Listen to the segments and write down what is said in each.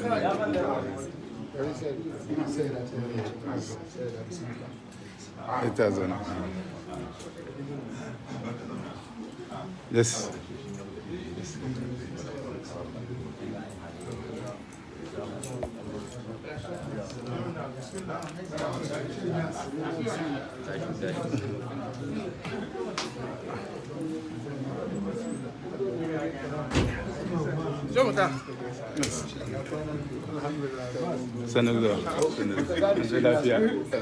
ita zana yes sanar da sanar da lafiya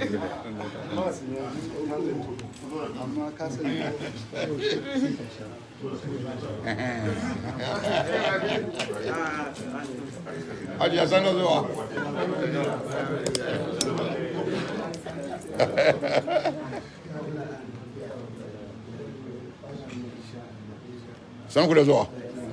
amma ka sani Hadi ya sana zuwa. San ku da zuwa.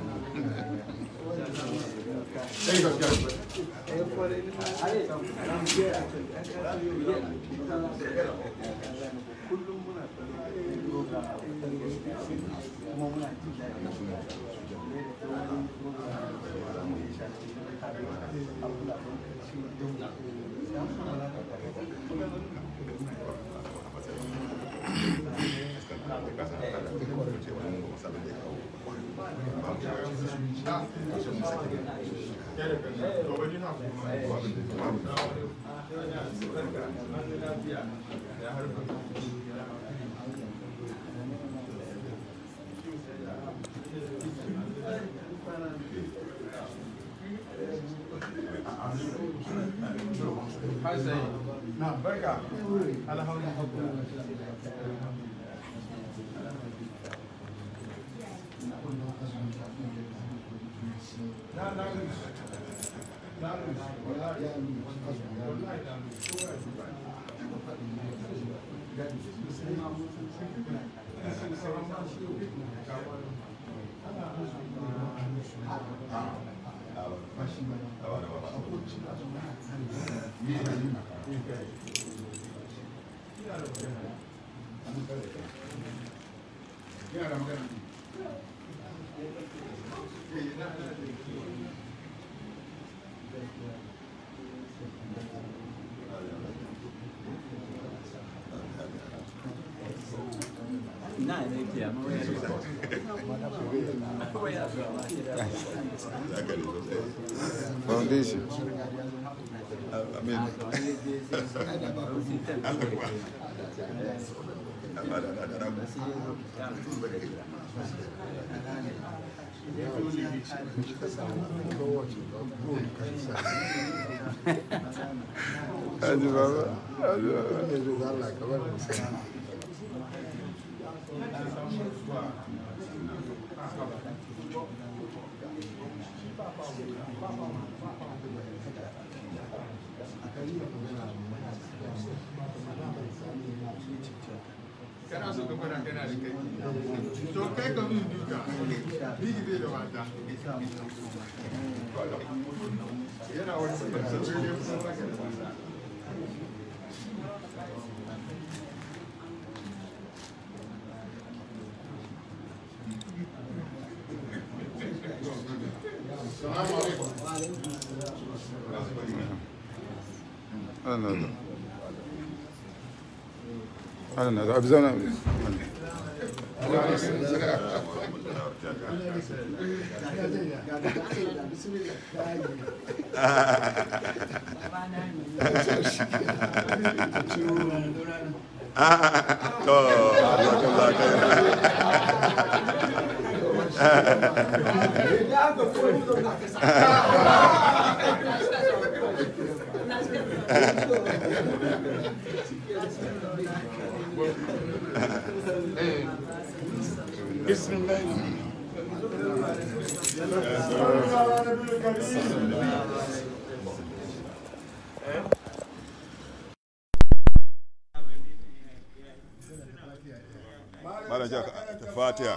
foundation Haji baba Haji baba ne zai za Allah ka bar mu sai kana so ka gwada kana da kai to kai ka min duka bigi bai da wata yana wani sabon ya fi maka da wata ana da ana da abi zana To, jazakallah khair. بسم الله Malam ja ta Fatiha.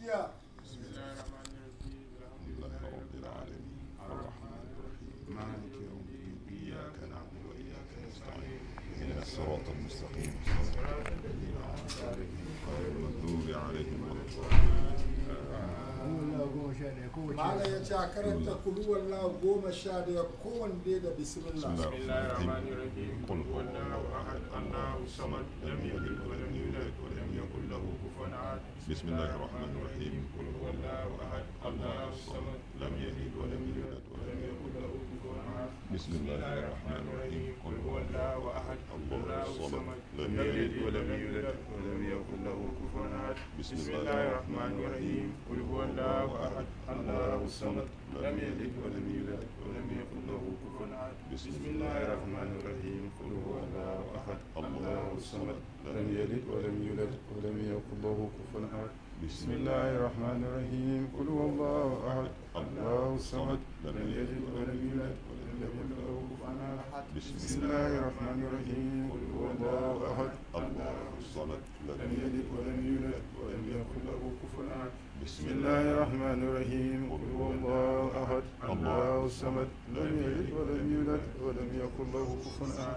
مالك يوم الدين إياك نعبد وإياك نستعين اهدنا الصراط المستقيم صراط الذين أنعمت عليهم غير المغضوب عليهم ولا الضالين Allah goma sha ɗaya malam ya ce a karanta kulu wallahu goma sha daya kowanne da bismillah بسم الله الرحمن الرحيم قل هو الله احد الله الصمد لم يلد ولم يولد ولم يكن له كفوا احد بسم الله الرحمن الرحيم قل هو الله احد الله الصمد لم يلد ولم يولد ولم يكن له كفوا احد بسم الله الرحمن الرحيم قل هو الله احد الله الصمد لم يلد ولم يولد ولم يكن له كفوا احد بسم الله الرحمن الرحيم قل هو الله احد الله الصمد لم يلد ولم يولد ولم يكن له كفوا احد بسم الله الرحمن الرحيم قل هو الله احد الله الصمد لم يلد ولم يولد ولم يكن له كفوا احد بسم الله الرحمن الرحيم قل هو الله احد الله الصمد لم يلد ولم يولد ولم يكن له كفوا احد بسم الله الرحمن الرحيم قل هو الله احد الله الصمد لم يلد ولم يولد ولم يكن له كفوا احد بسم الله الرحمن الرحيم قل هو الله احد الله الصمد لم يلد ولم يولد ولم يكن له كفوا احد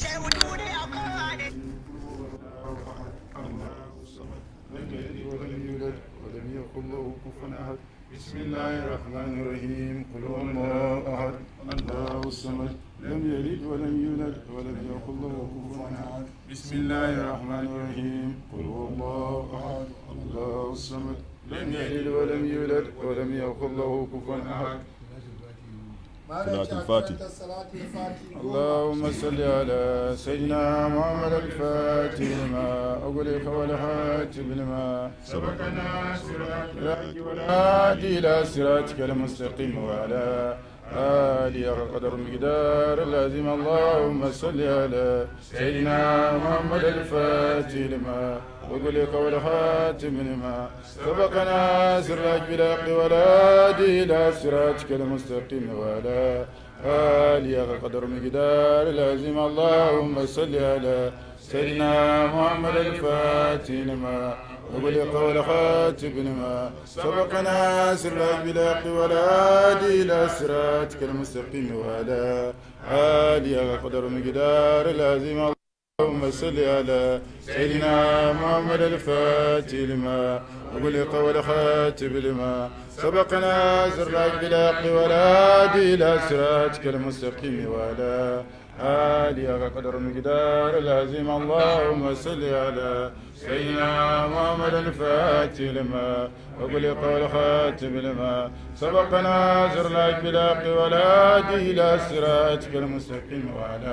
الله الصمد لم يلد ولم يولد ولم يكن له كفوا احد بسم الله الرحمن الرحيم قل هو الله احد الله الصمد لم يلد ولم يولد ولم يكن له كفوا احد بسم الله الرحمن الرحيم قل هو الله احد الله الصمد لم يلد ولم يولد ولم يكن له كفوا احد malam ya ce a Salatul Fati. karanta salatul fati goma اللهم صل على سيدنا محمد الفاتح لما أغلق والهاتف لما سبقنا صراط والهادي إلى صراطك المستقيم وعلى آله قدر مقدار اللازم اللهم صل على سيدنا محمد الفاتح لما وقلق والخاتم لما سبقنا سراج بالحق والهادي إلى صراطك المستقيم وعلى آله قدر مقدار اللازم اللهم صل على سيدنا محمد الفاتح لما وبلغ والخاتم لما سبقنا سراج بالحق والهادي الى صراطك المستقيم وعلى آله قدر مقدار لازم اللهم صل على سيدنا محمد الفاتح لما وبلغ والخاتم لما سبقنا سراج بالحق والهادي الى صراطك المستقيم وعلى آله قدر مقدار لازم اللهم صل على سيدنا محمد الفاتح لما وبلغ والخاتم لما سبقنا زرناك بالحق والهادي إلى صراطك المستقيم وعلى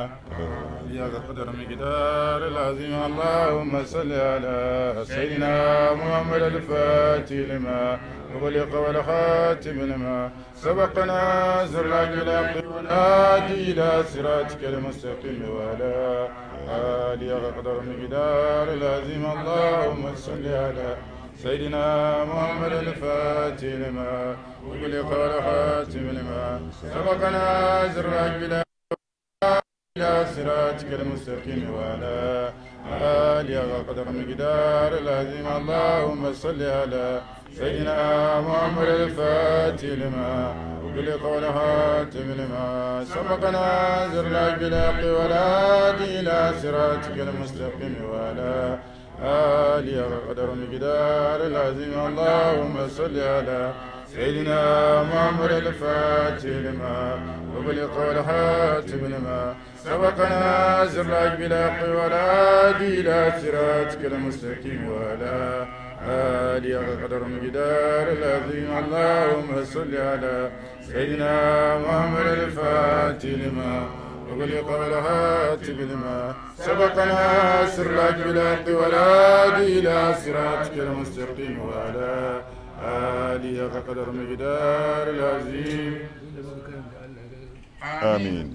آله قدر مقدار لازم اللهم صل على سيدنا محمد الفاتح لما وبلغ والخاتم لما سبقنا زرناك بالحق والهادي إلى صراطك المستقيم وعلى آله قدر مقدار لازم اللهم صل على سيدنا محمد الفاتح لما وبلغ والخاتم لما سبقنا زرناك بالحق إلى صراطك المستقيم وعلى آله قدر مقدار لازم اللهم صل على سيدنا محمد الفاتح لما وبلغ والهاتم لما سبقنا زرناك بالحق والهادي إلى صراطك المستقيم وعلى آله قدر مقدار لازم اللهم صل على سيدنا محمد الفاتح لما وبلغ والحاتم لما سبقنا زرناك بالحق والهادي إلى صراطك المستقيم وعلى آله قدر مقدار العظيم اللهم صل على سيدنا محمد الفاتح لما وغلق والهاتف لما سبقنا سرك بالحق والهادي إلى صراطك المستقيم وعلى آله قدر مقدار العظيم آمين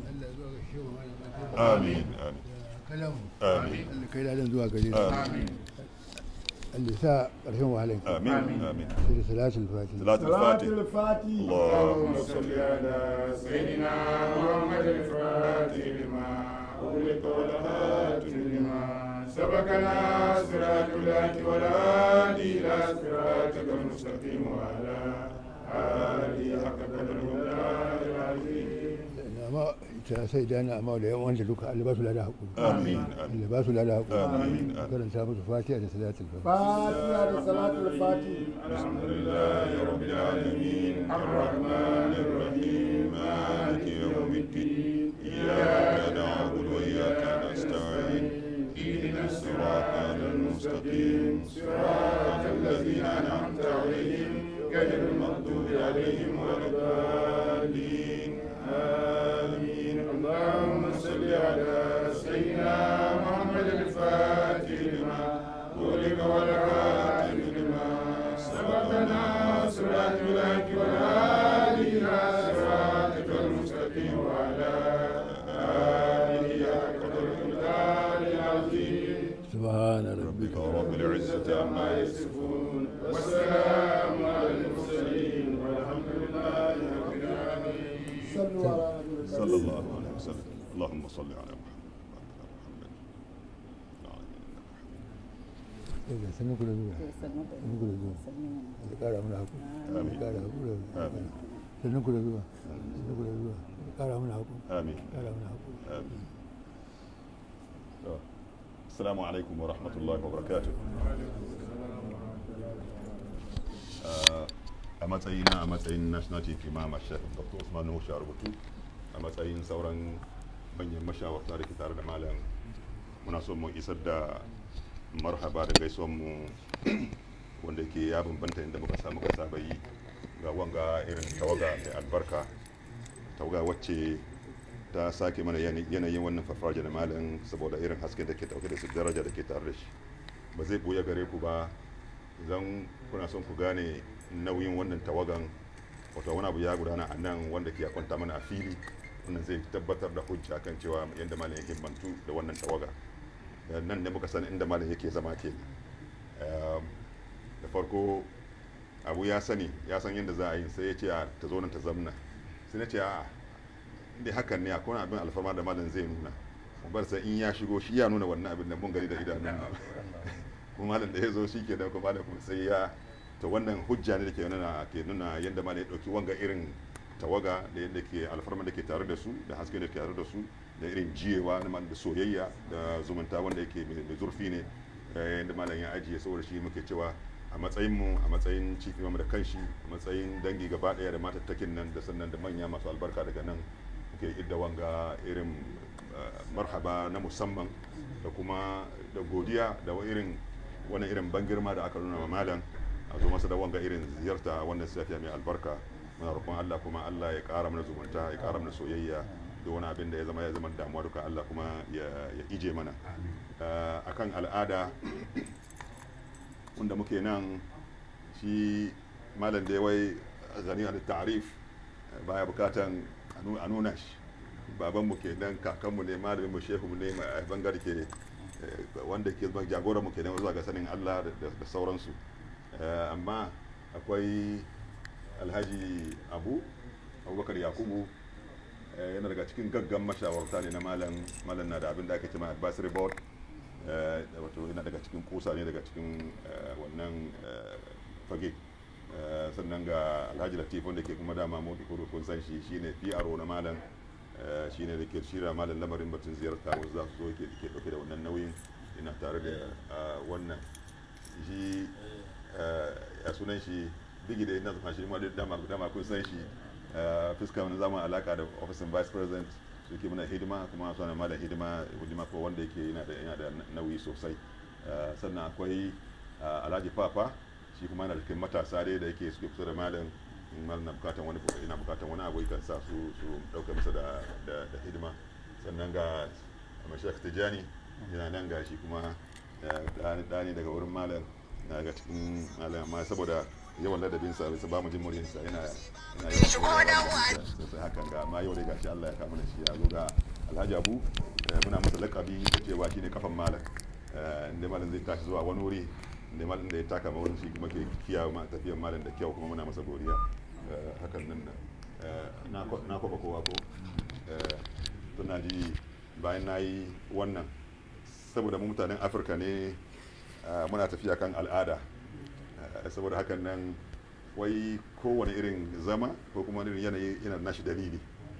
آمين آمين آمين kai da zuwa gare su آمين Allah sa ƙarshen wahalar آمين آمين sai da salatul fatiha صلاة الفاتح الفاتي اللهم صل على سيدنا محمد الفاتح لما أغلق والخاتم لما سبقنا صراط الله والهادي إلى صراطك المستقيم وعلى آله حق قدره العظيم amma ta sai dana amma da yan wanda duka Allah ba su lada hakuri amin amin Allah ba su lada hakuri Amin. karanta musu fatiha da salatul fatiha fatiha da salatul fatiha الحمد لله رب العالمين الرحمن الرحيم مالك يوم الدين إياك نعبد وإياك نستعين اهدنا الصراط المستقيم صراط الذين أنعمت عليهم غير المغضوب عليهم ولا الضالين آمين اللهم صل على سيدنا محمد الفاتح لما ولك والخاتم لما سبقنا صراط الهك والهادي إلى صراطك المستقيم وعلى آله حق قدره العظيم سبحان ربك ربك رب العزة عما يصفون والسلام على المرسلين والحمد لله رب العالمين sallu ala nabiyil karim صلى الله عليه وسلم اللهم صل على محمد وعلى آل محمد daga sanin ku da zuwa sanin ku da zuwa Allah kara mana hakuri Allah kara hakuri آمين sanin ku da zuwa sanin ku da zuwa Allah kara mana hakuri آمين kara mana hakuri آمين السلام عليكم ورحمة الله وبركاته a matsayina a matsayin national chief imam a shek dr usman nuhu rubutu a matsayin sauran manyan mashawarta da ke tare da malam muna so mu isar da marhaba da gaisuwan mu wanda ke ya bambanta inda muka samu ka saba yi ga wanga irin tawaga mai albarka tawaga wacce ta sake mana yana- yanayin wannan farfajiya da malam saboda irin haske da ke dauke da su daraja da ke tare da shi ba zai buya gare ku ba idan kuna son ku gane nauyin wannan tawagan wato wani abu ya gudana a nan wanda ke kwanta mana a fili wannan zai tabbatar da hujja kan cewa yadda malam ya himmantu da wannan tawaga Da nan ne muka san inda malam yake zama ke da farko abu ya sani ya san yadda za a yi sai ya ce a ta zo nan ta zamna sai na ce a inda hakan ne akwai wani abin alfarma da malam zai nuna mu bar sai in ya shigo shi ya nuna wannan abin da mun gani da idanun mu kuma malam da ya zo shi ke da kuma malam kuma sai ya to wannan hujja ne da ke nuna ke nuna yadda malam ya dauki wanga irin tawaga da yadda ke alfarma da ke tare da su da haske da ke tare da su da irin jiyewa na malam da soyayya da zumunta wanda yake mai mai zurfi ne eh, yadda malam ya ajiye saboda shi muke cewa a matsayin mu a matsayin chief imam da kanshi a matsayin dangi gaba daya da matattakin nan da sannan da manya masu albarka daga nan muke idda wanga irin eh, marhaba na musamman da kuma da godiya da wa irin wani irin ban girma da aka nuna wa malam a zo masa da wanga irin ziyarta wannan safiya mai albarka muna roƙon Allah kuma Allah ya ƙara mana zumunta ya ƙara mana soyayya da wani abin da ya zama ya zama damuwa duka Allah kuma ya ya ije mana Eh, akan al'ada wanda muke nan shi malam da ya wai gani da ta'arif eh, baya bukatan a nu- a nuna shi babanmu ke nan kakanmu ne malamin mu shehu ne mai bangare ke eh, wanda ke zama jagoran mu ke nan zuwa ga sanin Allah da- da da sauransu Eh, amma akwai alhaji abu abubakar yakubu eh, yana daga cikin gaggan mashawarta ne na malam malam na da abin da ake cewa advisory board eh, wato yana daga cikin kusa ne daga cikin eh, wannan eh, fage Eh, sannan ga alhaji latif wanda ke kuma dama mu kudu kun san shi shine PRO na malam eh, shine da ke shirya malam lamarin batun ziyarta wasu za su zo ke ke dauke da wannan nauyin ina tare da ah, wannan shi eh, ya sunan shi bigi da ina zama shi ma duk dama dama kun san shi eh, fuska wani zama alaka da ofisin vice president su ke muna hidima kuma suna malam hidima hidima ko wanda yake yana da yana da nauyi sosai Eh, sannan akwai ah, alhaji papa shi kuma yana da cikin matasa dai da yake suke kusa da malam in malam na bukatan wani ina bukatan wani abu kan sa su su dauka masa da da da hidima sannan ga mashak tijani yana nan ga shi kuma eh, ɗani daga wurin malam na ga cikin malam amma saboda yawan ladabinsa bisa ba mu jin muryarsa yana yana yawan sai hakan ga amma yau dai gashi Allah ya kama da shi ya zo ga Alhaji Abu eh, muna masa lakabi da cewa shine kafan malam Eh, inda malam zai tashi zuwa wani wuri inda malam da ya taka ma wurin shi kuma ke kiyaye ma tafiyar malam da kyau kuma muna masa godiya Eh, hakan nan eh, na kwa- na kwaba kowa ko Eh, tuna ji bayan na yi wannan saboda mu mutanen afirka ne ah, muna tafiya kan al'ada Ah, saboda hakan nan wai kowane irin zama ko kuma wani irin yanayi yana da nashi dalili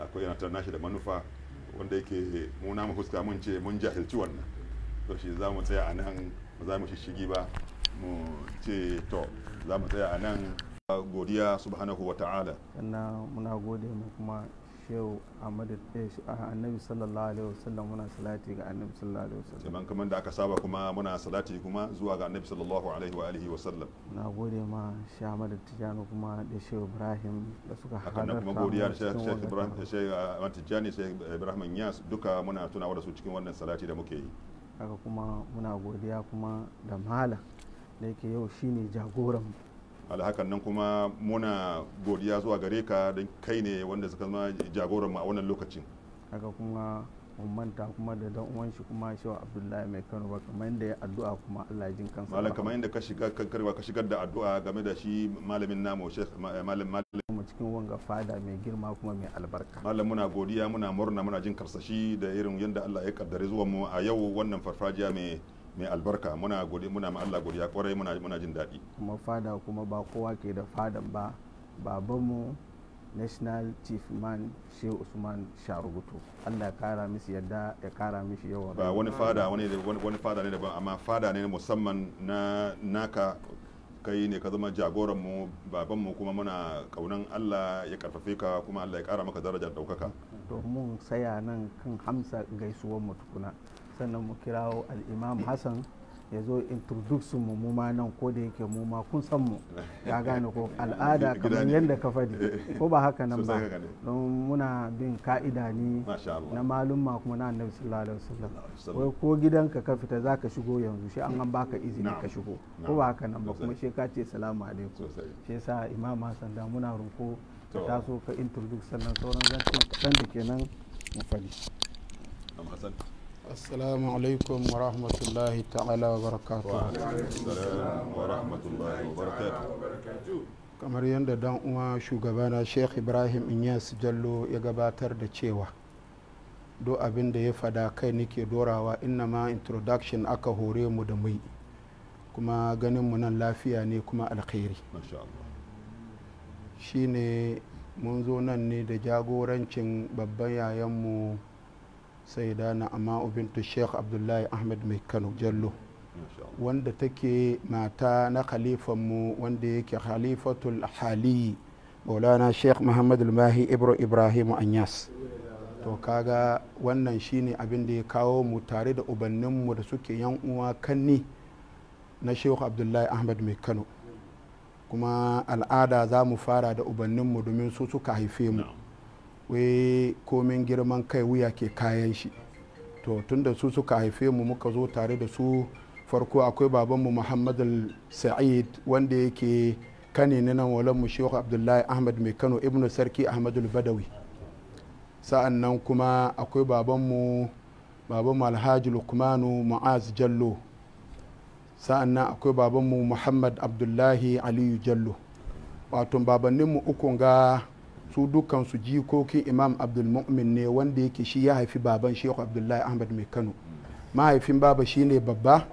akwai yana nashi da manufa wanda yake mu na mu fuska mun ce mun jahilci wannan to shi za mu tsaya a nan ba za mu shishigi ba mu ce to za mu tsaya a nan godiya subhanahu wa ta'ala sannan muna gode mu kuma shehu ahmadu annabi sallallahu alaihi wasallam muna salati ga annabi sallallahu alaihi wasallam sannan kamar da aka saba kuma muna salati kuma zuwa ga annabi sallallahu alaihi wa alihi wa sallam muna gode ma shehu ahmadu tijani kuma da shehu ibrahim da suka hakan nan kuma godiya da shehu ibrahim da shehu ahmad tijani shehu ibrahim yas duka muna tunawa da su cikin wannan salati da muke yi haka kuma muna godiya kuma da malam da yake yau shine jagoran alhakan nan kuma muna godiya zuwa gare ka don kai ne wanda suka zama jagoran mu a wannan lokacin haka kuma mun manta kuma da dan uwan shi kuma shehu abdullahi mai kano ba kamar yadda ya addu'a kuma allah jin kansa malam kamar yadda ka shiga ka shigar da addu'a game da shi malamin namu shekh malam malam kuma cikin wanga fada mai girma kuma mai albarka malam muna godiya muna murna muna jin karsashi da irin yadda allah ya kaddare zuwan mu a yau wannan farfajiya mai mai albarka muna godi muna ma Allah godiya kwarai muna muna jin daɗi kuma fada kuma ba kowa ke da fadan ba babanmu national chief man shehu usman sharugutu Allah ya kara mishi yadda ya kara mishi yawa ba wani fada wani wani fada ne daban amma fada ne musamman na naka kai ne ka zama jagoran mu baban mu kuma muna kaunan Allah ya karfafe ka kuma Allah ya kara maka darajar daukaka to mun saya nan kan hamsa gaisuwar mu tukuna sannan mu kirawo al'imam hassan ya zo introduce mu mu ma nan ko da yake mu ma kun san mu ya gane ko al'ada kamar yadda ka faɗi ko ba haka nan ba don muna bin ka'ida ne na malumma kuma na annabi sallallahu alaihi wasallam wai ko gidanka ka fita zaka shigo yanzu shi an baka izini ka shigo ko ba haka nan ba kuma shi ka ce salamu alaikum shi yasa imam hassan da muna roko ka taso ka introduce sannan sauran zancen kaɗan da kenan mu faɗi assalamu alaikum wa rahmatullahi ta'ala wa barakatu kamar yadda dan uwa shugabana sheikh ibrahim inyas jallo ya gabatar da cewa do abin da ya fada kai nake dorawa inna ma introduction aka hore mu da mai kuma ganin mu nan lafiya ne kuma alkhairi shine mun zo nan ne da jagorancin babban yayanmu sai da na amma bintu sheikh abdullahi ahmed mai kano jallo wanda take mata na khalifanmu wanda yake khalifatul hali maulana sheikh muhammad mahi ibro ibrahim anyas to kaga wannan shine abin da ya kawo mu tare da ubanninmu da suke yan uwa kanni na sheikh abdullahi ahmed mai kano kuma al'ada za mu fara da ubanninmu domin su suka haife mu wai komin girman kai wuya ke kayan shi to tunda su suka haife mu muka zo tare da su farko akwai babanmu muhammad sa'id wanda yake kane na nan walanmu shehu abdullahi ahmad mai kano ibnu sarki ahmadul badawi sa'an nan kuma akwai babanmu babanmu alhaji lukmanu mu'az jallo sa'an nan akwai babanmu muhammad abdullahi aliyu jallo wato babanninmu ukun ga su dukansu jikokin imam abdulmu'min ne wanda yake shi ya haifi baban shehu abdullahi ahmad mai kano mahaifin baba shine babba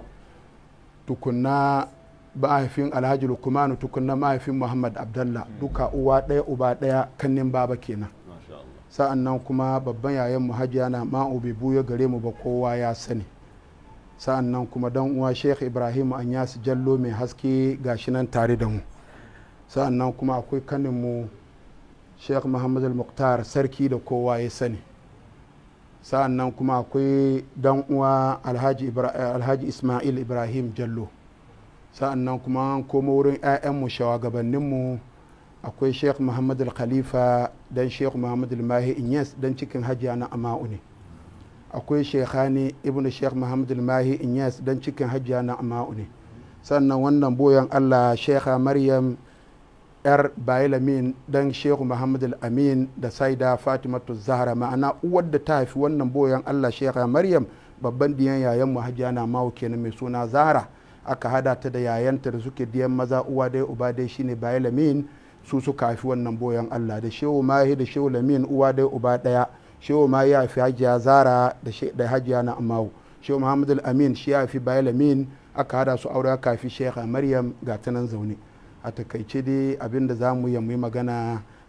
tukunna mahaifin alhaji lukumanu tukunna mahaifin muhammad abdallah duka uwa ɗaya uba ɗaya kannin baba kenan sa'an nan kuma babban yayan mu hajiya na ma'u bai buya gare mu ba kowa ya sani sa'an nan kuma dan uwa sheikh ibrahim anyas jallo mai haske gashi nan tare da mu sa'an nan kuma akwai kanin mu sheikh muhammad al-muqtar sarki da kowa ya sani sa'an nan kuma akwai dan uwa alhaji, alhaji ismail ibrahim jallo sa'an nan kuma an koma wurin 'ya'yanmu shawagabanninmu akwai sheikh muhammad al-khalifa dan sheikh muhammad al-mahi inyas dan cikin hajiya na ama'u ne akwai shekhani ibnu sheikh muhammad al-mahi inyas dan cikin hajiya na ama'u ne sannan wannan boyan allah shekha maryam yar bailamin dan shehu muhammad al-amin da saida fatimatu zahra ma'ana uwar da ta haifi wannan boyan allah shekha maryam babban diyan yayan mu hajiya na mawu kenan mai suna zahra aka hada ta da yayanta da suke diyan maza uwa dai uba dai shine bailamin su suka haifi wannan boyan allah da shehu mahi da shehu lamin uwa dai uba daya shehu mahi ya haifi hajiya zahra da hajiya na amawu shehu muhammad al-amin shi ya haifi bailamin aka hada su aure aka haifi shekha maryam ga ta nan zaune a takaice dai abin da za mu yi magana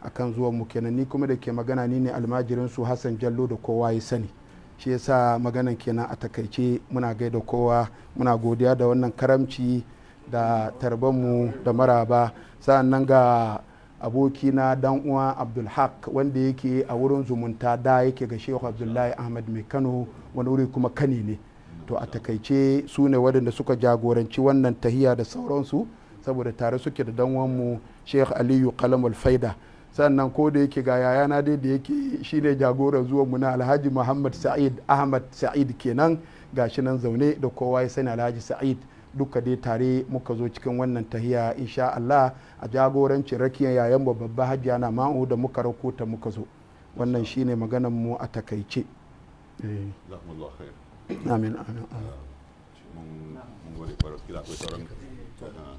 akan zuwan mu kenan ni kuma da ke magana ni ne almajirin su hassan jallo da kowa ya sani shi yasa maganan kenan a takaice muna gaida kowa muna godiya da wannan karamci da tarbanmu da maraba sa'an nan ga abokina dan uwa abdulhaq wanda yake a wurin zumunta da yake ga shehu abdullahi ahmad mai kano wani wuri kuma kani ne to a takaice su ne waɗanda suka jagoranci wannan tahiya da sauransu saboda tare suke da danwanmu sheikh aliyu kalamul faida sannan ko da yake ga yayana dai da yake shine jagoran zuwan mu na alhaji muhammad sa'id ahmad sa'id kenan gashi nan zaune da kowa ya sani alhaji sa'id duka dai tare muka zo cikin wannan tahiya insha Allah a jagorancin rakiyar yayan babba hajiya na ma'u da muka rakota muka zo wannan shine maganan mu a takaice Eh, jazakumullahu khair amin amin amin. mun mun gode kwarai kila akwai sauran ah,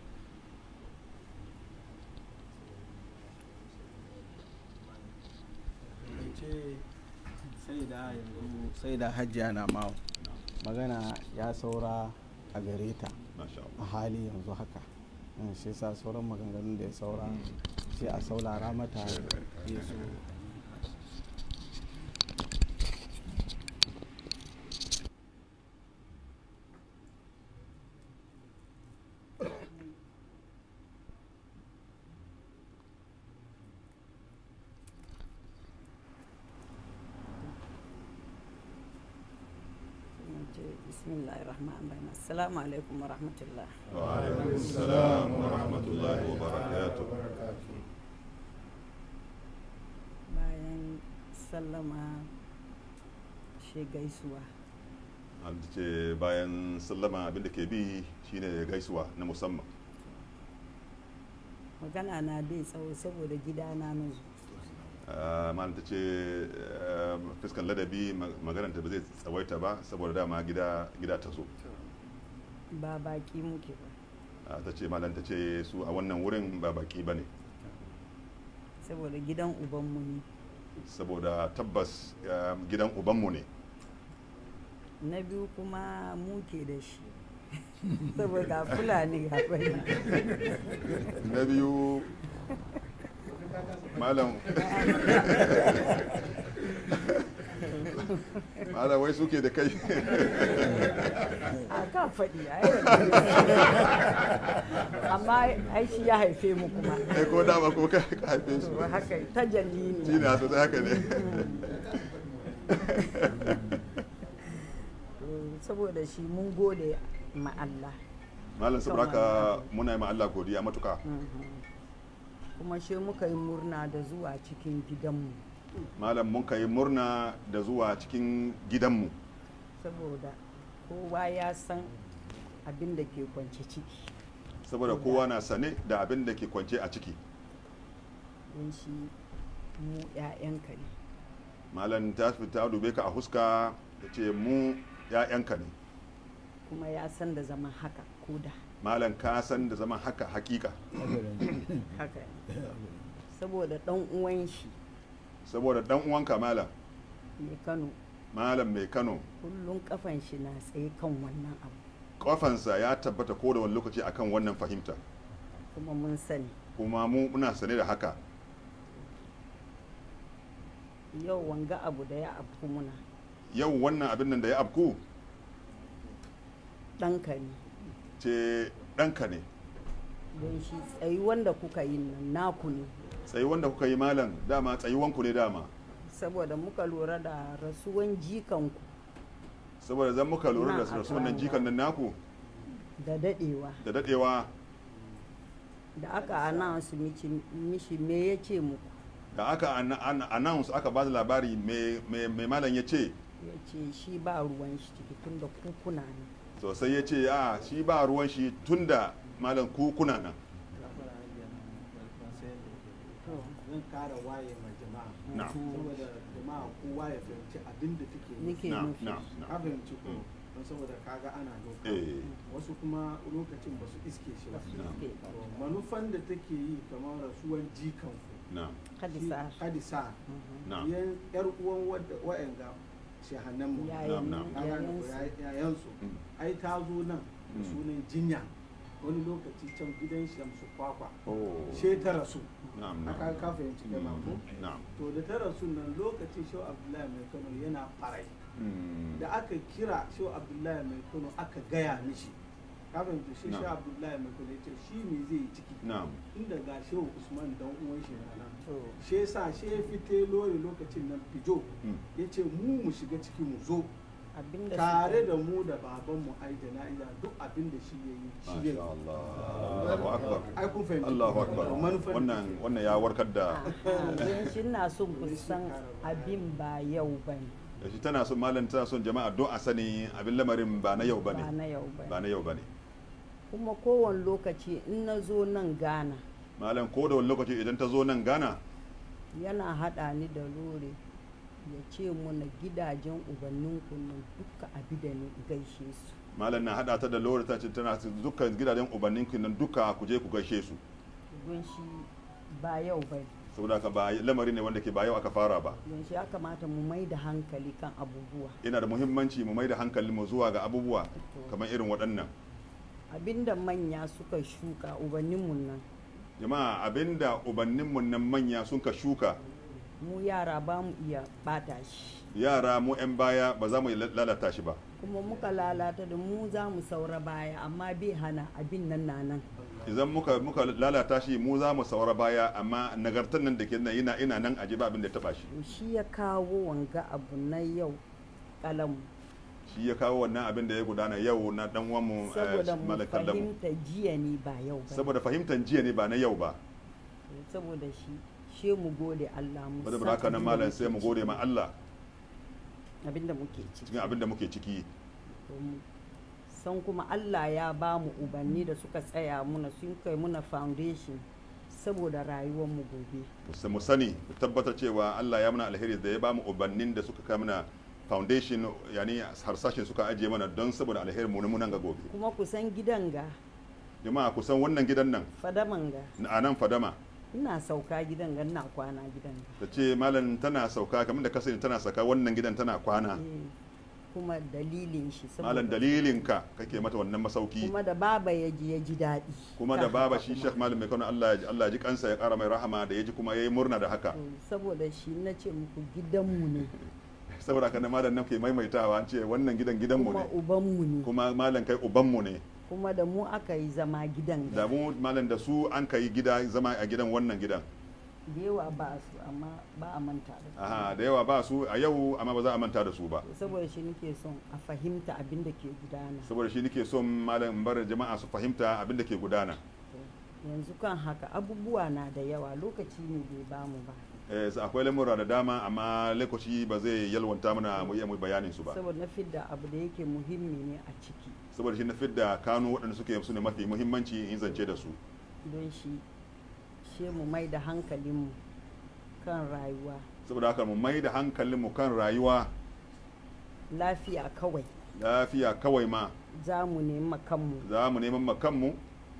sai da yanzu sai da hajjiya na mawa magana ya saura a gare ta masha a Allah hali yanzu haka Mm, shi sa sauran maganganun da ya saura sai a saulara mata ya so bismillahir rahmanir rahim assalamu alaikum wa rahmatullah wa alaikum assalam wa rahmatullahi wa barakatuh bayan sallama shi gaisuwa an ce bayan sallama abin da ke bi shine gaisuwa na musamman magana na bai tsawo saboda gidana na zo Ah, malam ta ce ah, fuskan ladabi ma- magananta ba zai tsawaita ba saboda dama gida gida ta zo ba baki muke ba Ah, ta ce malam ta ce su a wannan wurin ba baki ba ne saboda gidan ubanmu ne saboda tabbas ah, gidan ubanmu ne na biyu kuma muke da shi saboda fulani ga bari na biyu malam malam wai suke da kai a kan faɗi a amma ai shi ya haife mu kuma kai ko dama ko ka ka haife su To haka ta jalli shi ne ne a sosai haka ne To, saboda shi mun gode ma Allah malam saboda haka muna yi ma Allah godiya matuka kuma shi muka yi murna da zuwa cikin gidanmu malam mun kai murna da zuwa cikin gidanmu saboda kowa ya san abin da ke kwance ciki saboda kowa na sane da abin da ke kwance a ciki don shi mu 'ya'yanka ne malam ta fita dube ka a huska ta ce mu 'ya'yanka ne kuma ya san da zaman haka koda malam ka san da zaman haka hakika haka ne saboda ɗan uwan shi saboda dan uwanka malam mai kano malam mai kano kullum kafan shi na tsaye kan wannan abu kafansa ya tabbata ko da wani lokaci akan wannan fahimta kuma mun sani kuma mu muna sane da haka yau wanga abu da ya afku muna yau wannan abin nan da ya abku ɗanka ne ce ɗanka ne don shi tsayi wanda kuka yi nan naku ne tsayi wanda kuka yi malam dama tsayuwanku ne dama saboda muka lura da rasuwan jikanku saboda zan muka lura da Na, rasu wannan a- jikan nan naku da dadewa da dadewa da aka announce mishi mishi me ya ce muku da aka an- an- announce aka ba da labari mai mai malam ya ce ya ce shi ba ruwan shi ciki tun da kukuna ne sosai ya ce a shi ba ruwan shi tunda malam ku kuna nan zan kara waye ma jama'a na saboda jama'a kowa ya fahimci abin da take nufi nake na nufi na ka na fahimci ko don saboda kaga ana doka eh wasu kuma lokacin ba su iske shi ba na Ke To, manufan da take yi kamar rasuwan jikan na hadisa hadisa na yan yar uwan wadda wa'anga shahanan mu yayin Na'am, Ka gane ko? yayin Ya- yayansu Mm. ai ta zo nan da Mm. sunan jinya wani lokaci can gidan shamsu kwakwa oh she ta rasu na'am aka na'am ka fahimci kai ma ko na'am to da ta rasu nan lokacin shau abdullahi mai kano yana farai Mm. da aka kira shau abdullahi mai kano aka gaya mishi ka fahimci shi Na'am. shau abdullahi mai kano ya ce shi me zai yi ciki na'am inda ga shehu usman dan uwan shi na nan to shi yasa shi ya fite lori lokacin nan fijo Mm. ya ce mu mu shiga ciki mu zo abinda tare suka- da mu da babanmu ai jana'iza duk abin da shi ya yi shi ya Masha yi Allah Allahu akbar ai kun fahimci Allahu akbar To manufar wannan wannan ya warkar da Ah, don shi na son ku san abin ba yau ba ne da shi tana son malam tana son jama'a don a sani abin lamarin ba na yau ba bane na yau ba ba ne na yau bane kuma kowane lokaci in na zo nan ghana malam ko da wani lokaci idan ta zo nan Ghana yana haɗa ni da lore ya ce muna gidajen ubanninku nan duka abi da ni in gaishe su malam na hada ta da lori ta ce tana dukkan gidajen ubannin nan duka ku je ku gaishe su don shi ba yau ba ne saboda haka ba lamari ne wanda ke ba yau aka fara ba don shi ya kamata mu mai da hankali kan abubuwa yana da muhimmanci mu mai da hankali mu zuwa ga abubuwa kamar irin waɗannan abinda manya suka shuka ubanninmu nan jama'a abinda ubanninmu nan manya sun ka shuka mu yara ba mu iya bata shi yara mu 'yan baya ba za mu lalata shi ba kuma muka lalata da mu za mu saura baya amma bai hana abin nan na nan idan muka muka lalata shi mu za mu saura baya amma nagartar nan da ke nan ina ina nan aji ba abin da ya taba shi to shi ya kawo wanga abu na yau kalam shi ya kawo wannan abin da ya gudana yau na dan uwan mu saboda mu malakan lamu fahimta jiya ne ba yau ba saboda fahimtar jiya ne ba na yau ba saboda shi she mu gode Allah mu ba da san haka nan abin da malam muke sai mu gode ma ciki, Allah abin da muke ciki cikin abin da muke ciki to mu san kuma Allah ya ba mu ubanni da suka tsaya muna sun kai muna foundation saboda rayuwar mu gobe Mu- mu sani mu tabbatar cewa Allah ya muna alheri da ya ba mu ubannin da suka kai mana foundation yani harsashin suka ajiye mana don saboda alheri mu na nan ga gobe kuma ku san gidan ga jama'a kusan wannan gidan nan fadaman ga a nan fadama ina sauka gidan ga ina kwana gidan ga ta ce malam tana sauka kamar da kasance tana saka wannan gidan tana kwana Eh, kuma dalilin shi malam saboda dalilinka kake mata wannan masauki kuma da baba ya ji ya ji daɗi kuma da kan baba haka shi kuma. Sheikh Malam mai kano Allah ya- Allah ya ji kansa ya kara mai rahama da ya ji kuma yayi murna da haka To, saboda shi na ce muku gidanmu ne saboda haka na malam nan ke maimaitawa an ce wannan gidan gidanmu kuma ne ubanmu ne kuma malam kai ubanmu ne kuma da mu aka yi zama gidan da ga mu malam da su an kai gida zama a gidan wannan gidan da yawa ba su amma ba a manta da su aha da yawa ba su a yau amma ba za a manta da su ba To, saboda shi nake son a fahimta abin da ke gudana saboda shi nake son malam in bar jama'a su fahimta abin da ke gudana To, yanzu kan haka abubuwa na da yawa lokaci ne bai bamu ba eh so akwai lamura da dama amma lokaci ba zai yalwanta mana mu iya mu bayanin su ba saboda na fidda abu da yake muhimmi ne a ciki saboda shi na fidda kano waɗanda suke su ne mafi muhimmanci in zance da su don shi she mu mai da hankalinmu kan rayuwa saboda haka mu mai da hankalinmu kan rayuwa lafiya kawai lafiya kawai ma za mu nema kanmu za mu neman makanmu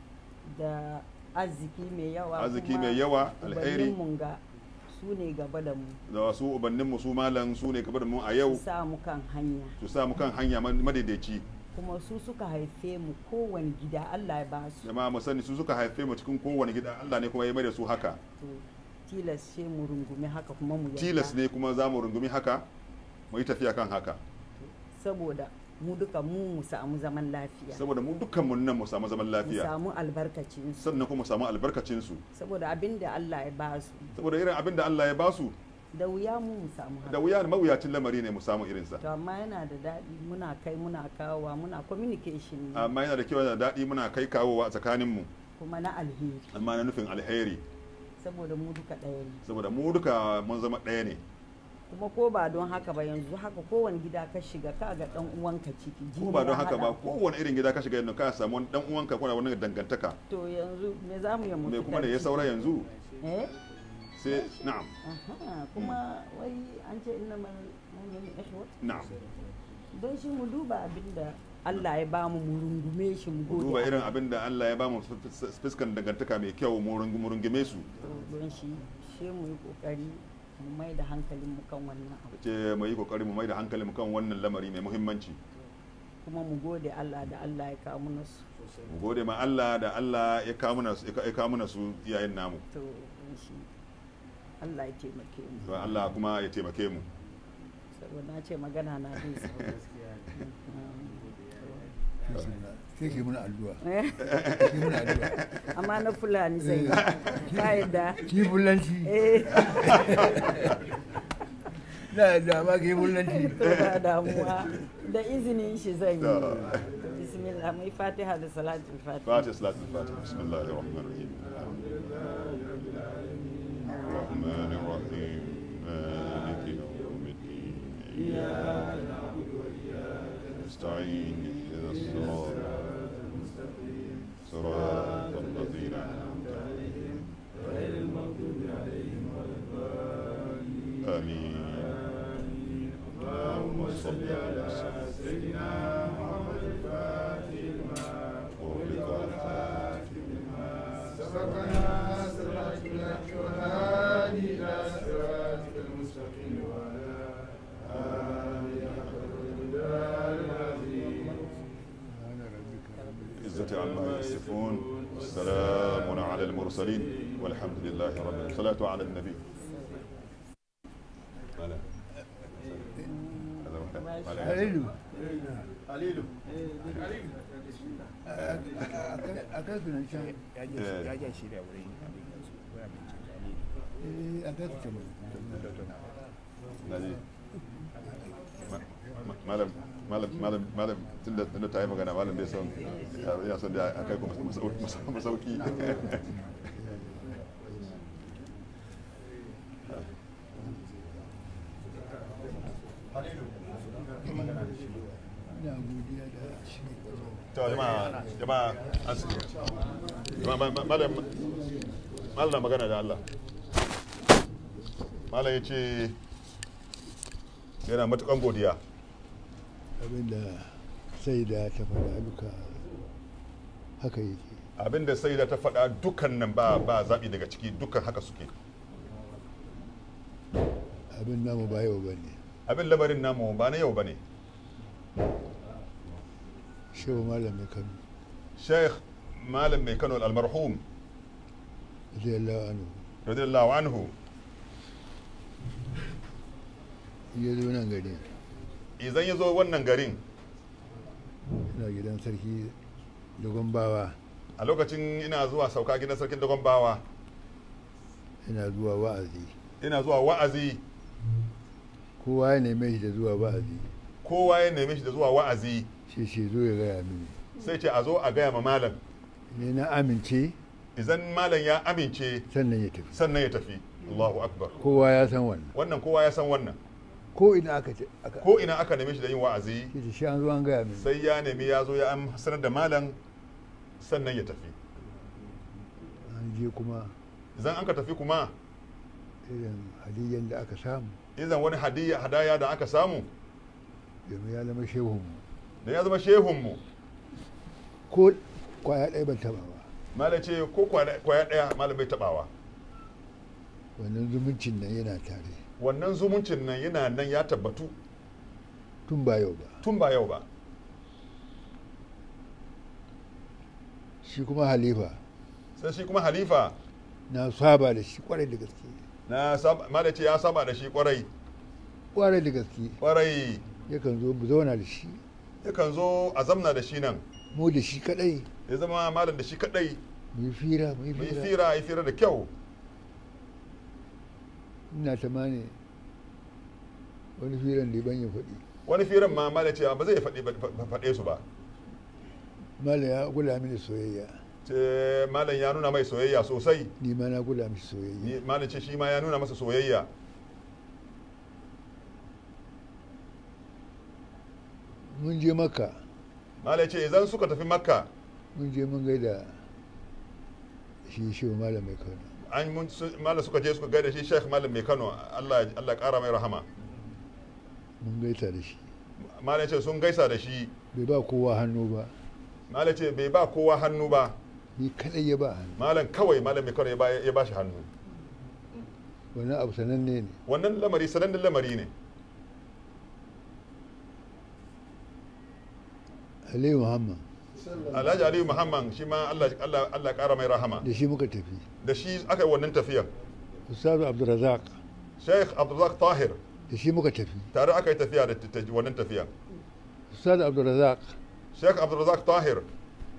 da arziki mai yawa Arziki kuma mai yawa, alheri. ubanninmu ga su ne gaba da mu da wasu ubanninmu su malam su ne gaba da mu a yau su sa mu kan hanya su sa mu kan hanya madaidaici kuma su suka haife mu kowane gida Allah ya ba su jama'a mu sani su suka haife mu cikin kowane gida Allah ne kuma ya mai da su haka to tilas sai mu rungumi haka kuma mu yarda tilas ne kuma za mu rungumi haka mu yi tafiya kan haka saboda mu duka mu mu samu zaman lafiya saboda mu dukkan mu nan mu samu zaman mu lafiya samu albarkacin su sannan kuma mu samu albarkacin su saboda abin da Allah ya ba su saboda irin abin da Allah ya ba su da wuya mu mu samu haka da wuya mawuyacin lamari ne mu samu irinsa to amma yana da daɗi muna kai muna kawowa muna communication ne amma yana da kyau yana da daɗi muna kai kawowa a tsakaninmu kuma na alheri amma na nufin alheri saboda mu duka ɗaya ne saboda mu duka mun zama ɗaya ne kuma ko ba don haka ba yanzu haka kowane gida ka shiga ka ga dan uwanka ciki ko jini ba don ya haka ba haɗa ku. kowane irin gida ka shiga yanzu ka samu wani dan uwanka kuna wani dangantaka to yanzu me za mu yi mu me kuma fitar da ya ciki? saura yanzu eh sai na'am aha kuma wai an ce inna mal mu'minu ikhwa na'am don shi mu duba abinda Allah ya ba mu mu rungume shi mu ku gode duba irin Allah. abin da Allah ya ba mu fuskan dangantaka mai kyau mu rungu- mu rungume su To, don shi shi mu yi kokari mu mai da hankalin mu kan wannan abu ce mu yi kokari mu mai da hankali mu kan wannan lamari mai muhimmanci kuma mu gode Allah da Allah ya kawo mana su mu gode ma Allah da Allah ya kawo mana su ya kawo mana su iyayen namu to shi Allah ya taimake mu to Allah kuma ya taimake mu saboda na ce magana na bin sa sai ke muna addu'a Eh, ke muna addu'a amma na fulani sai ka yadda ki bullanci eh na yadda ba ke bullanci to ba damuwa da izinin shi zan yi bismillah mai fatiha da salatul fatiha فاتح صلاة الفاتحة بسم الله الرحمن الرحيم الرحمن الرحيم مالك يوم الدين إياك نعبد وإياك نستعين اهدنا الصراط المستقيم صراط الذين أنعمت عليهم غير المغضوب عليهم ولا الضالين آمين اللهم صل على سيدنا محمد الفاتح لما أغلق والخاتم لما سبقنا صراط والهادي إلى صراطك المستقيم وعلى آله حق القدر العظيم عزة عما يصفون والسلام على المرسلين والحمد لله رب العالمين الصلاة على النبي halilu Halilu. a kai su nan can ya ja shi da wurin a kai su can naji malam malam malam malam tunda tunda ta yi magana malam bai son ya son da a kai ku masauki ina godiya da shi to jama'a jama'a asiri jama'a malam malam na magana da Allah malam ya ce yana matukan godiya abinda sai da ta faɗa duka haka yake abinda sai da ta faɗa dukkan nan ba ba zaɓi daga ciki dukkan haka suke abin namu ba yau ba ne abin lamarin namu ba na yau ba ne shehu malam mai kano sheikh malam mai kano almarhum radiyallahu anhu radiyallahu anhu ya zo nan gari idan ya zo wannan garin ina gidan sarki dogon bawa a lokacin ina zuwa sauka gidan sarkin dogon bawa ina zuwa wa'azi ina zuwa wa'azi kowa ya neme shi da zuwa wa'azi kowa ya neme shi da zuwa wa'azi shi ce zo ya gaya mini sai ce a zo a gaya ma malam ne na amince idan malam ya amince sannan ya tafi sannan ya tafi Allahu akbar kowa ya san wannan wannan kowa ya san wannan ko ina aka ce aka ko ina aka neme shi da yin wa'azi shi ce shi an zo an gaya mini sai ya nemi ya zo ya am- sanar da malam sannan ya tafi an je kuma idan an ka tafi kuma irin hadiyyar da aka samu idan wani hadiyya hadaya da aka samu domin ya zama shehunmu da ya zama shehunmu ko kwaya ɗaya ban taɓa ba malam ce ko kwana- kwaya ɗaya malam bai taɓawa wannan zumuncin nan yana tare wannan zumuncin nan yana nan ya tabbatu tun ba yau ba tun ba yau ba shi kuma halifa sai shi kuma halifa na saba da shi kwarai da gaske na saba malam ce ya saba da shi kwarai kwarai da gaske kwarai yakan zo mu zauna da shi yakan zo a zamna da shi nan mu da shi kadai ya zama malam da shi kadai mu yi fira mu yi mu yi fira fira yi fira da kyau ina tamani wani firan da ban ya faɗi wani firan ma malam ce ba zai faɗi faɗe su ba mala ya gula mini soyayya ce malam ya nuna mai soyayya sosai ni ma na gula mishi soyayya Ni- malam ce shi ma ya nuna masa soyayya mun je makka malam ce idan suka tafi makka mun je mun gaida shi shi malam mai kauna an mun su- malam suka je suka gaida shi sheikh malam mai kano allah allah kara mai rahama mun gaita da shi malam ce sun gaisa da shi bai ba kowa hannu ba malam ce bai ba kowa hannu ba ni kadai ya ba hannu malam kawai malam mai kano ya ba- ya ba shi hannu wannan abu sananne ne wannan lamari sanannen lamari ne aliyu muhammad alhaji aliyu muhammad shi ma allah allah allah kara mai rahama da shi muka tafi da shi aka yi wannan tafiyan ustazu abdulrazak sheikh abdulrazak tahir da shi muka tafi tare aka yi tafiya da ta- wannan tafiyan ustazu abdulrazak sheikh abdulrazak tahir da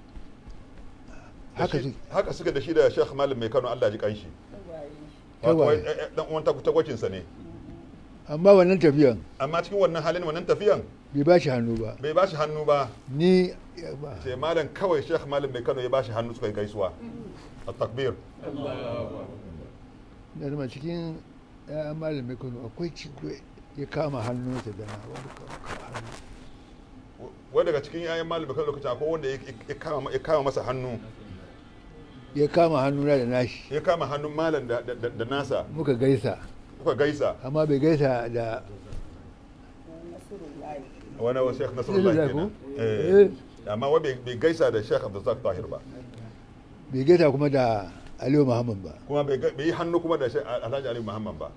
haka shi- su haka suka da shi da sheikh malam mai kano allah ji kanshi Tagwaye. Wato, eh, eh, dan uwan tagwacinsa ne amma wannan tafiyan amma cikin wannan halin wannan tafiyan bai ba shi hannu ba bai ba shi hannu ba ni ya ba sai malam kawai sheikh malam mai kano ya ba shi hannu suka yi gaisuwa a takbir da zama cikin ya'yan malamin kano akwai cikwe ya kama hannunsa da na wani kama hannu wai daga cikin yayan malam mai kano lokacin akwai wanda ya- ya kama- ya kama masa hannu ya kama hannuna da nashi ya kama hannun malam da, da, da, da nasa muka gaisa kuka gaisa amma bai gaisa da wani wa sheikh nasarullah Nasrullah kenan ko? eh Eh. amma wai bai- bai gaisa da sheikh abdulrazak tahir ba bai gaisa kuma da aliyu muhammad ba kuma bai ga- bai yi hannu kuma da Sheikh alhaji ali muhammad ba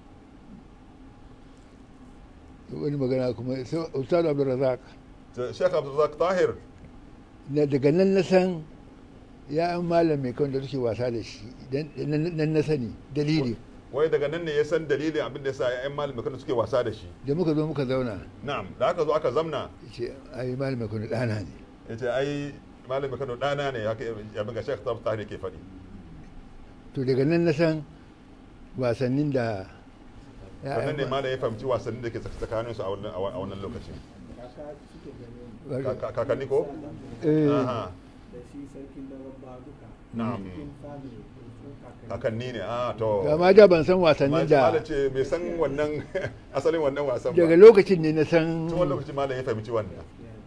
wani magana kuma sai ustazu abdulrazak Ta- sheikh abdulrazak tahir na daga nan na san ya'yan malam mai kan da suke wasa da shi dan nan na sani dalili wai daga nan ne ya san dalilin abin da ya sa yayan malam mai kano suke wasa da shi da muka zo muka zauna na'am da aka zo aka zamna ce ai malam mai kan ɗana ne ya ce ai malam mai kano ɗana ne haka ya ga sheikh tahir ke faɗi to daga nan na san wasannin da wannan ne malam ya fahimci wasannin da ke tsakaninsu a wannan- a wannan lokacin Ka- ka- kakanni ko Eh, Aha. da shi sarkin laraba duka na'am family su kakanni kakanni ne a to amma da ban san wasannin da malam ce bai san wannan asalin wannan wasan ba daga lokacin ne na san tun wani lokaci malam ya fahimci wannan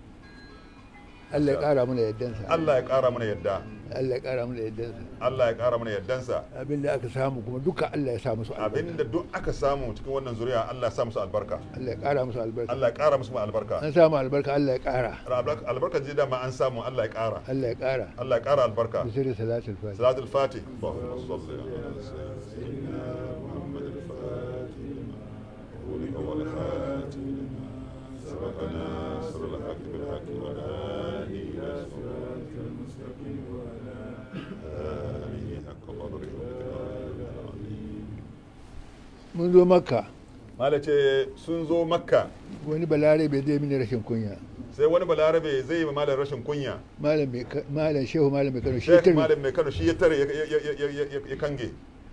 Allah ya ƙara mana yaddansa Allah ya ƙara mana yadda Allah ya ƙara mana yaddansa Allah ya ƙara mana yaddansa abinda aka samu kuma duka Allah ya sa musu albarka abinda duk aka samu cikin wannan zuriya Allah ya sa musu albarka Allah ya ƙara musu albarka Allah ya ƙara musu albarka an samu albarka Allah ya ƙara Albarka- albarkar ji dama an samu Allah ya ƙara Allah ya ƙara Allah ya ƙara albarka da sirri salatul fatiha salatul fatih Allahumma salli ala sayyidina Muhammad al-Fatih lima أغلق والخاتم لما سبق ناصر الحق بالحق والهادي إلى صراط المستقيم وعلى آله حق قدره ومقداره العظيم mun zo makka Mala ce sun zo makka wani balare bai zai mini rashin kunya sai wani balarabe zai yi ma malam rashin kunya malam mai ka- malam shehu malam mai kano shi Sheikh tare malam mai kano shi ya tare ya- ya- ya- ya- ya- ya kange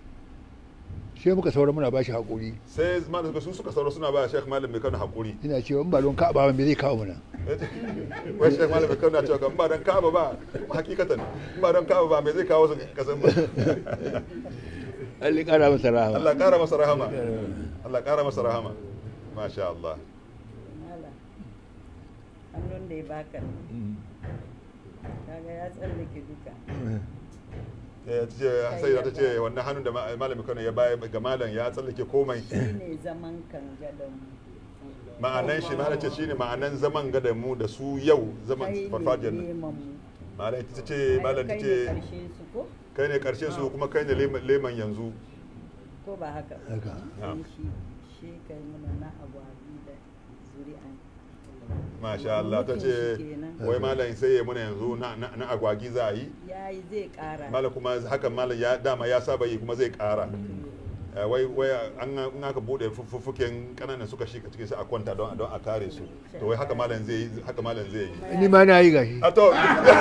sai muka saura muna bashi hakuri sai malam suka su suka sauro suna ba Sheikh malam mai kano hakuri ina cewa in ba don ka ba me zai kawo mana wai Sheikh malam mai kano na cewa kan ba dan kaba ba hakikatan in ba dan kaba ba me zai kawo su kasan ba Allah ya ƙara masa rahama Allah kara masa rahama Allah kara masa rahama masha Allah Mala, hannun da ya baka kaga ya tsallake duka Eh, ta ce sai ta ce wannan hannun da ma- malam mai kano ya baya ga malam ya tsallake komai shine zaman kan gadon ma'anan shi malam ce shine ma'anan zaman gada mu da su yau zaman kai farfajiyar ne nan neman mu malam ita ce malam ta Ai, kai ce ne karshen su ko kai ne karshen su kuma kai ne leman leman yanzu ko ba haka ba? Haka. Na'am. shi shi kai muna na agwabi da zuri'an masha Allah ta ce wai malam sai ya muna yanzu na, na, na agwagi za a yi ya yi zai kara malam kuma hakan malam ya dama ya saba yi kuma zai kara Eh, wai wai an an aka bude fuffuken kananan suka shika cikin sai a kwanta don don a kare su to wai haka malam zai yi haka malam zai yi ni ma na yi gashi a to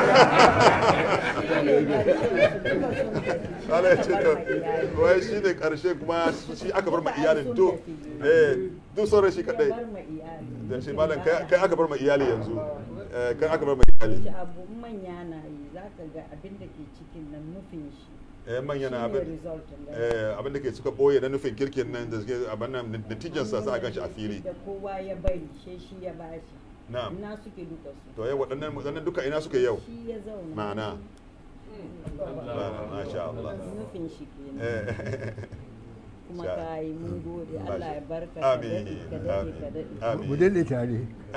Allah ya ce to wai shi ne karshe kuma shi aka bar ma iyalin to eh duk sauran shi kadai bar ma iyali dan shi malam kai kai aka bar ma iyali yanzu Eh, kai aka bar ma iyali shi abu manya na yi za ka ga abin da ke cikin nan nufin shi eh manya na shine abin result ɗin da eh abin da ke suka boye na nufin kirkin nan da suke abin nan natijan sa za a ganshi a fili da kowa ya bari shi shi ya bashi Na'am. ina suke duka su to yau waɗannan waɗannan duka ina suke yau shi ya zauna ma'ana Ma'ana, masha Allah nufin shi kenan eh kuma Sha- ka yi mun gode Allah ya barka ka Amin, daɗe ka daɗe ka daɗe amin mu daɗe tare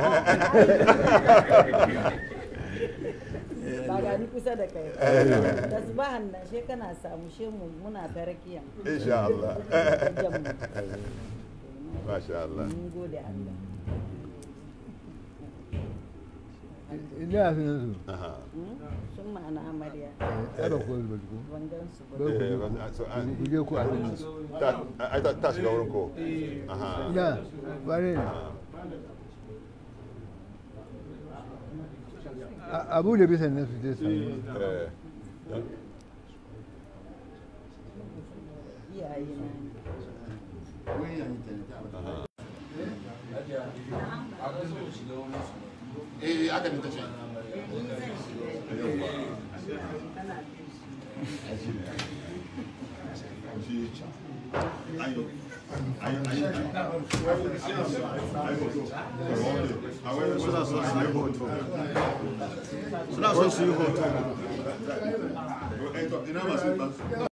ba ga ni kusa da kai da su ba nan she kana samu she mu muna ta rakiya insha Allah Jan mu. masha Allah mun gode Allah ina sunan su aha sun ma'ana amarya ya ba ko ba ko ban gan su ba ba Eh, ku ba- so, ah, ku je ku a sunan su ta ai ta ta shiga wurin ko aha ina ba ne A- abu da bisa nan su je su eh iyaye na ne eh aka ne ta ce suna son su yi hoto